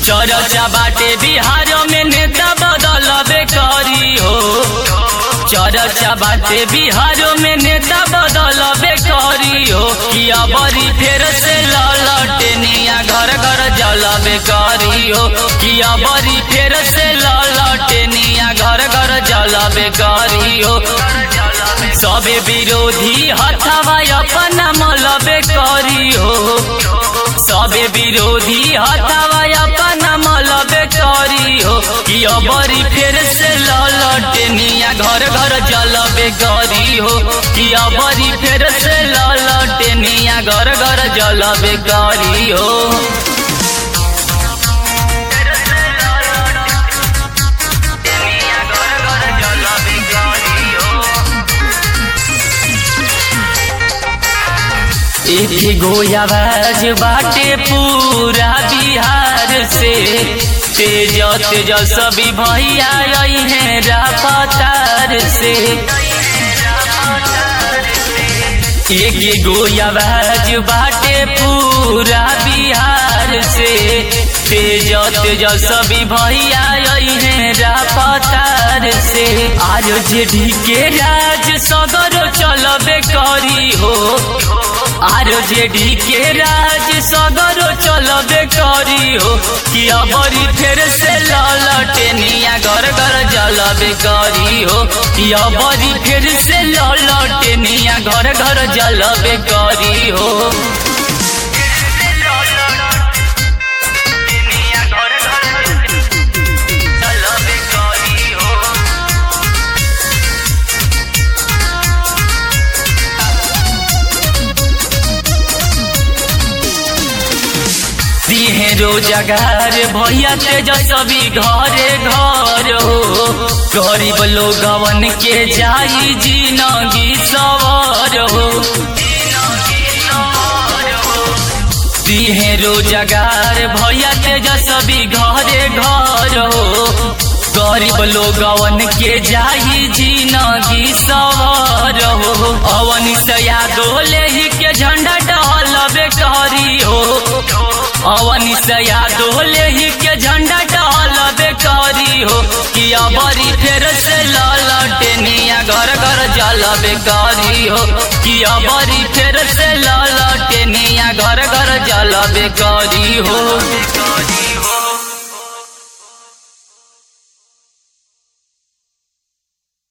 चर्चा बाटे बिहार में नेता बदलबे करी हो चर्चा बाटे बिहार में नेता बदलबे करी हो कि अबरी फेर से ललटनिया घर घर जलबे करी हो कि अबरी फेर से ललटनिया घर घर जलबे करी हो सबे विरोधी हथवा अपना मलबे करी हो सबे विरोधी हथवा अपना मलबे करी हो कि अबरी फेर से ललटनिया घर घर जलबे करी हो कि अबरी फेर से ललटनिया घर घर जलबे करी हो एक गो आवाज बाटे पूरा बिहार से तेज तेज सभी भैया आई हैं रापतार से एक गो आवाज बाटे पूरा बिहार से तेज तेज सभी भैया आई हैं रापतार से आज जेडी के राज सदर चलबे करी हो आर जेडी के राज सगरो चलबे करी हो कि अबरी फेर से ललटनिया घर घर जलबे करी हो कि अबरी फेर से ललटनिया घर घर जलबे करी हो दिहे रोजगार भैया तेजस्वी घरे घर हो गरीब लोगवन के जाई जिनगी सवर हो दिहे रोजगार भैया तेजस्वी घरे घर हो गरीब लोगवन के जाई जिनगी सवर हो अवन सया दोले ही के झंडा डहलबे करी हो अवनी सया दोले ही के झंडा डहलबे करी हो कि अबरी फेर से ललटनिया घर घर जलबे करी हो कि अबरी फेर से ललटनिया घर घर जलबे करी हो